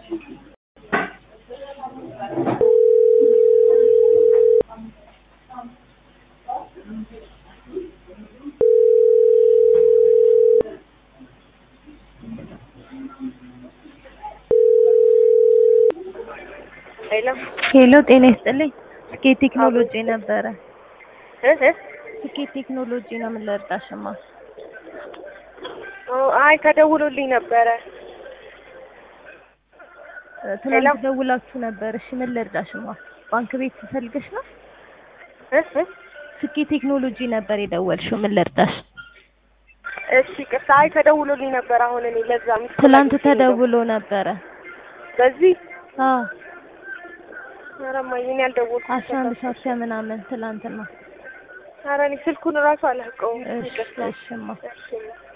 ሄሎ ሄሎ ጤና ይስጥልኝ። ስኬት ቴክኖሎጂ ነበረ። እ እ ስኬት ቴክኖሎጂ ነው። ምን ልርዳሽማ? ኦ አይ ተደውሎልኝ ነበረ። ትናንት ደውላችሁ ነበር። እሺ ምን ልርዳሽማ? ባንክ ቤት ትፈልገሽ ነው? እ እ ስኬት ቴክኖሎጂ ነበር የደወልሽው። ምን ልርዳሽ? እሺ ቅርታ አይ ተደውሎልኝ ነበር። አሁን እኔ ለዛ ሚስ ትላንት ተደውሎ ነበረ። በዚህ አዎ ኧረ እማዬ እኔ አልደወልኩም። አስራ አንድ ሰዓት ከምናምን ትላንትና። ኧረ እኔ ስልኩን እራሱ አላውቀውም። እሺ ይቅርታ። እሽማ እሺ